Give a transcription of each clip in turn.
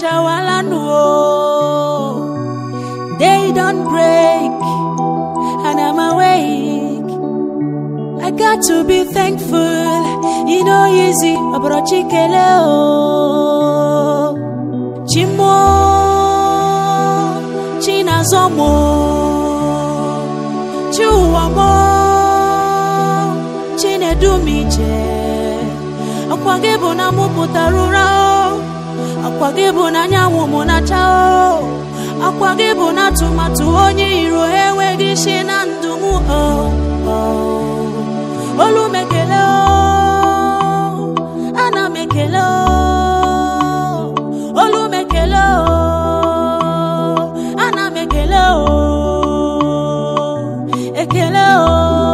achawala nụ o. They don't break, and I'm awake. I got to be thankful. You know, easy, abrochi kele o. Chimo, chinazomo, chiuwamo, chinedumije. Akwa gị bụ na mụ pụtara ụra o. Akwa gị bụ na anyanwụ mụ na-acha o. Akwa gị bụ na atụmatụ onye iro enweghị isi na ndụ m o. o. Olu m ekele o. Ana m ekele o. Olu m ekele o. Ana m ekele o. Ekele o.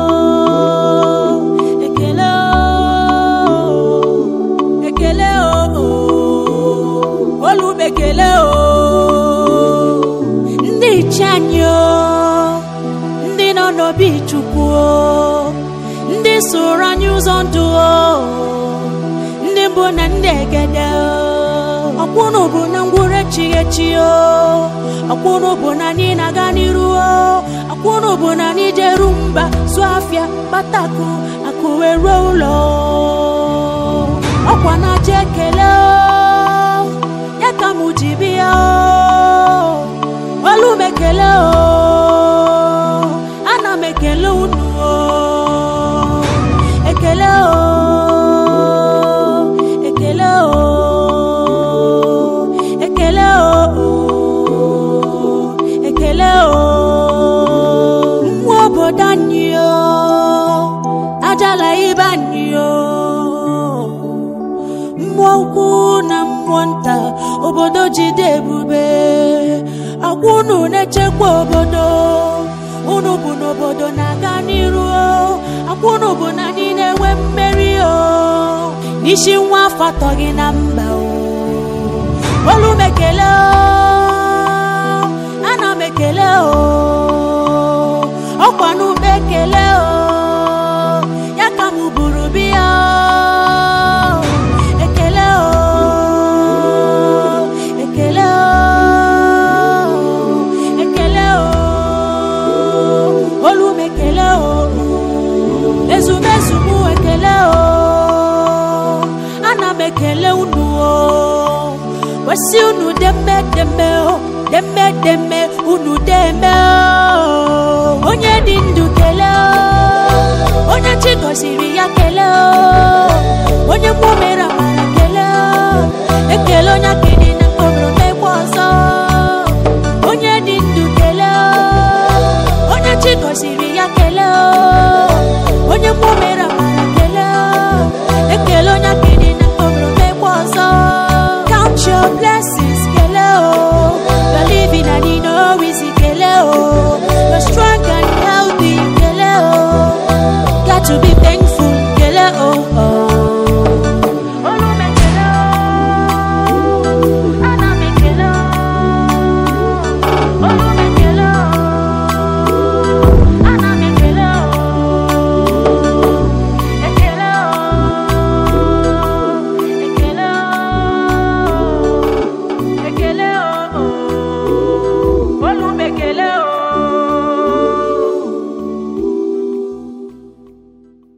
Ekele o. Ekele o. Olu m ekele o. Ndị iche anyị o. Ndị nọ n'obi Chukwu o. Ndị soro anyị ụzọ ndụ o. Ndị mbụ na ndị egede o. Ọkwụnụ bụ na ngwụrụ echighị echi o. Ọkwụnụ bụ na anyị na-aga n'iru o. Ọkwụnụ bụ na anyị jeru mba zụọ afịa kpatakụ akụ wee ruo ụlọ o. Ọkwa na-aja ekele o. Ya ka mụ ji bịa o. Olu m ekele o. Ana m ekele unu o. Ekele o. Ekele o. Ekele o. Ekele o. Mmụọ obodo anyị o. Ajala ibe anyị o. mmụọ ukwu na mmụọ nta obodo jide ebube agwa unu na-echekwa obodo unu bụ n'obodo na-aga n'iru o. agwa unu bụ na anyị na-enwe mmeri o n'isi nwa afọ atọ gị na mba o olu m ekele o ana m ekele o ọkwa n'ume ekele o ya ka m buru biya o ekele o ekele o ekele o olu m ekele o ezumezu m ekele o ana m ekele unu o wesi unu deme deme o deme deme unu deme o onye dị ndụ kele o onye chi gọziri ya kele o onye mmụọ mere amara kele o ekele onye aka